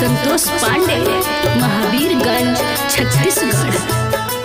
संतोष पांडे महावीरगंज छत्तीसगढ़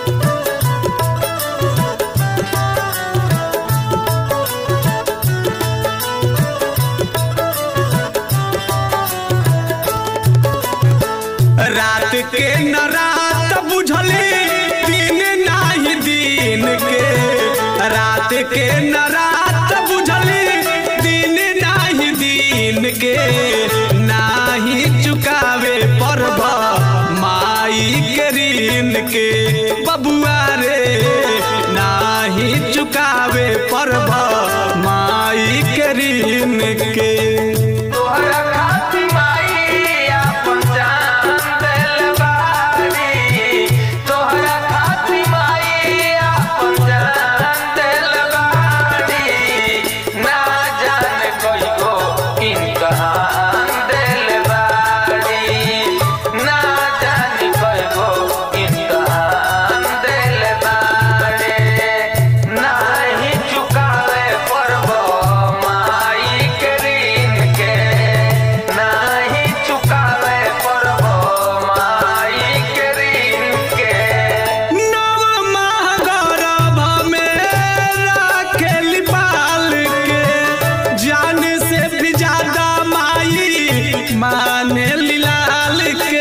रात के न रात बुझली दिन नाही दिन के रात के न रात बुझली दिन नाही दिन के नाही चुकावे पर्व माई के ऋण के बबुआ रे नाही चुकावे पर्व माई के ऋण के तोहरा खातिर माई आपन जान देल बाड़ी तोहरा खातिर माई आपन जान देल बाड़ी ना जाने कोई को इम्तहान देल बाड़ी ना जाने कोई को इम्तहान देल बाड़ी नाही चुकावे पर्व माई के ऋण के नाही चुकावे पर्व माई के ऋण के नव माह गौरव में राखेली पाल के जान से भी ज्यादा माई माने लाल के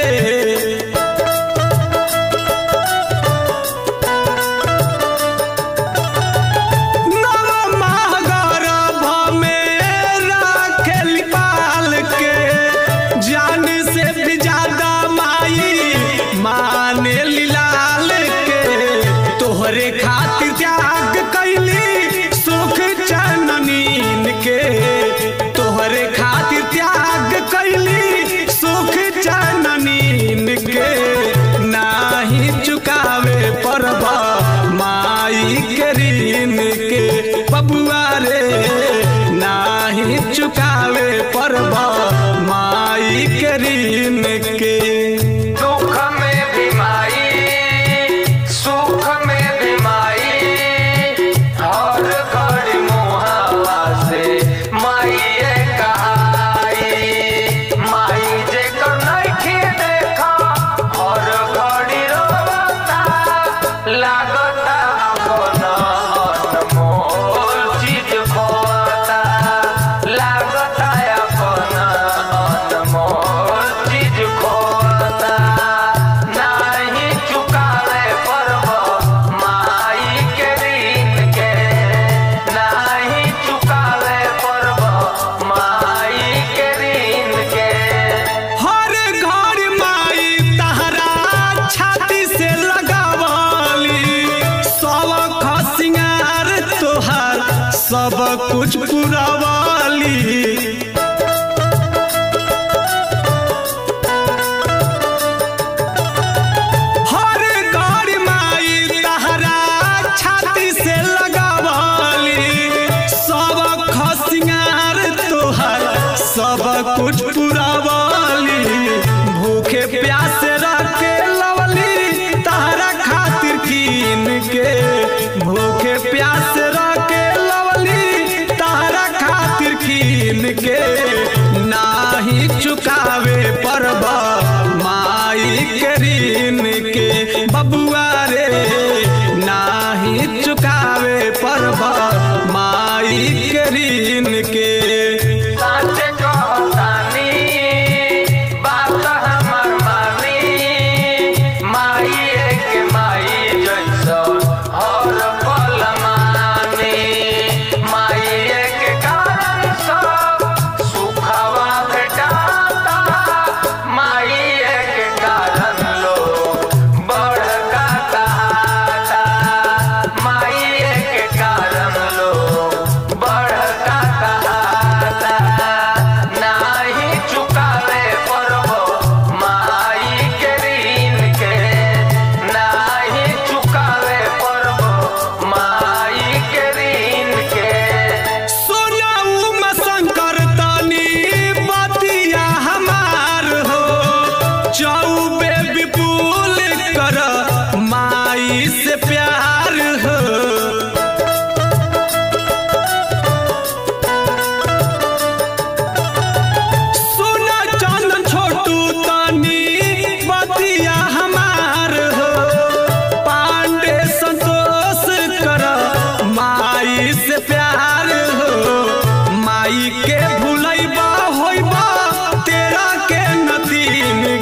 नव माह गौरव में राखेली पाल के जान से भी ज्यादा माई माने लाल के तोहरे खातिर त्याग कैली सुख चननीन के तोहरे खातिर त्याग कैली सुख चननीन के नाही चुकावे पर्व माई के ऋण के बबुआ रे नाही चुकावे पर्व माई के ऋण के दुख में भी माई सुख में भी माई हर घड़ी मुहावा से माई कहाई माई जे कर नइखे देखा हर घड़ी रोता लागता अपन अनमोल चीज खोता लागता अपन अनमोल चीज खोता नाही चुकावे पर्व माई के ऋण के नाही चुकावे पर्व माई के ऋण के हर घर माई तहरा छाती से लगावली सब खसिंगार तोहार सब कुछ पुरवाली हर घर माई तहरा छाती से लगावली सब खसिंगार तोहर सब कुछ पुरवाली भूखे प्यासे रखे लवली तहरा खातिर कीन के भूखे प्यासे रखे लवली तहरा खातिर कीन के नाही चुकावे पर्व माई के ऋण के बबुआ रे नाही चुकावे पर्व माई के ऋण के साँचे कहतानी बात हमर मानी माई एक माई जैसन हर पल मानी माई एक कारण सब सुखवा भेटाता माई एक कारण लोग बड़का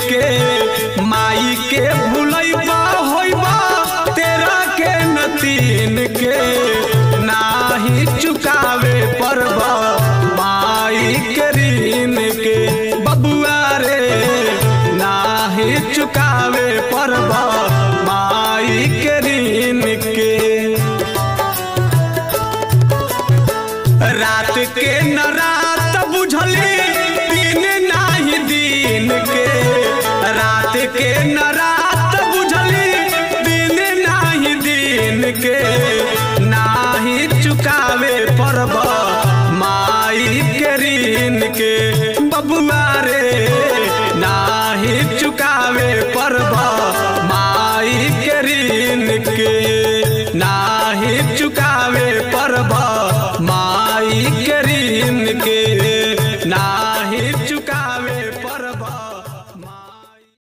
के माई के भूलैबा होइबा तेरा के नतीन के नाही चुकावे परबा माई के ऋण के बबुआ रे नाही चुकावे परबा माई के ऋण